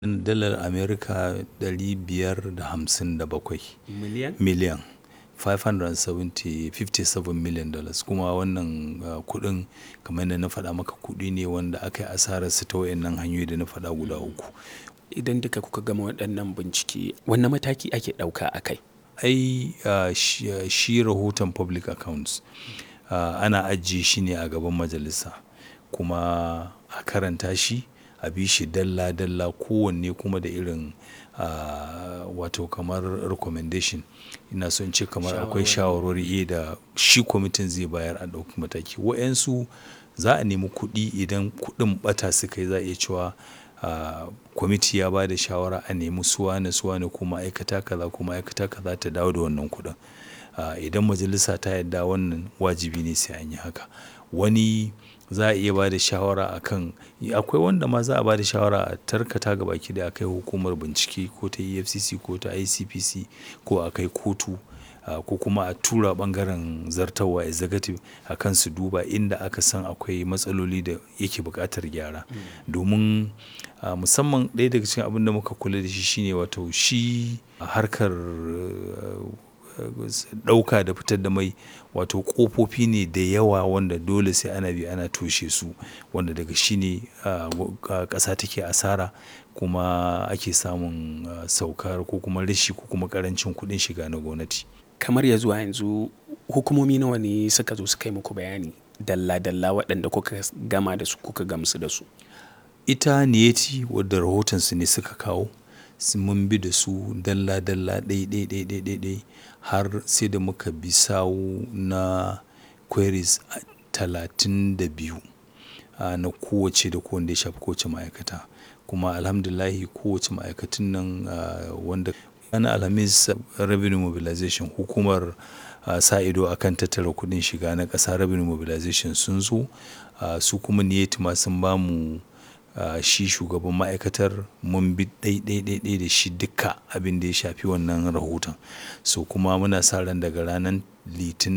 dalar Amerika ɗari biyar da hamsin da bakwai Miliyan? miliyan 570 57 million dollars kuma wannan uh, kuɗin kamar yadda na faɗa maka kuɗi ne wanda aka yi asararsu ta wayannan hanyoyi da na faɗa guda uku. Idan duka kuka gama waɗannan bincike, wanne mataki ake ɗauka a kai? Ai uh, shi, uh, shi rahoton public accounts uh, ana ajiye shi ne a gaban majalisa kuma a karanta shi a bi shi dalla-dalla kowanne kuma da irin uh, wato kamar recommendation ina son ce kamar akwai shawarwari da shi kwamitin zai bayar a ɗauki mataki wa'yansu za a nemi kuɗi idan kuɗin ɓata suka yi za a iya cewa uh, kwamiti ya ba da shawara a nemi suwane suwane ko ma'aikata kaza ko ma'aikata kaza ta dawo da wannan kuɗin uh, idan majalisa ta yarda wannan wajibi ne sai an yi haka wani za a iya ba da shawara a kan akwai wanda ma za a ba da shawara a tarkata ga baki da akai hukumar bincike ko ta efcc ko ta icpc ko a kai kotu uh, ko kuma a tura bangaren zartarwa executive a kan su duba inda aka san akwai matsaloli da yake buƙatar gyara domin uh, musamman ɗaya daga cikin abin da muka kula da shi shine wato shi harkar uh, ɗauka da fitar da mai wato ƙofofi ne da yawa wanda dole sai ana bi ana toshe su wanda daga shi ne ƙasa take asara kuma ake samun saukar ko kuma rashi ko kuma ƙarancin kuɗin shiga na gwamnati. Kamar ya zuwa yanzu hukumomi nawa ne suka zo suka yi muku bayani dalla-dalla waɗanda kuka gama da su kuka gamsu da su? Ita Niyeti wadda rahotonsu ne suka kawo mun bi da su dalla-dalla ɗai-ɗai-ɗai har sai da muka bi sawu na queries talatin da biyu na kowace da kowanne ya shafi kowace ma'aikata kuma alhamdulahi kowace ma'aikatun nan wanda ranar alhamis revenue mobilization hukumar sa ido akan tattara kuɗin shiga na ƙasa revenue mobilization sun zo su kuma niyeti ma sun ba mu Uh, shi shugaban ma'aikatar mun bi ɗai-ɗai da shi duka abin da ya shafi wannan rahoton so kuma muna sa ran daga ranar litinin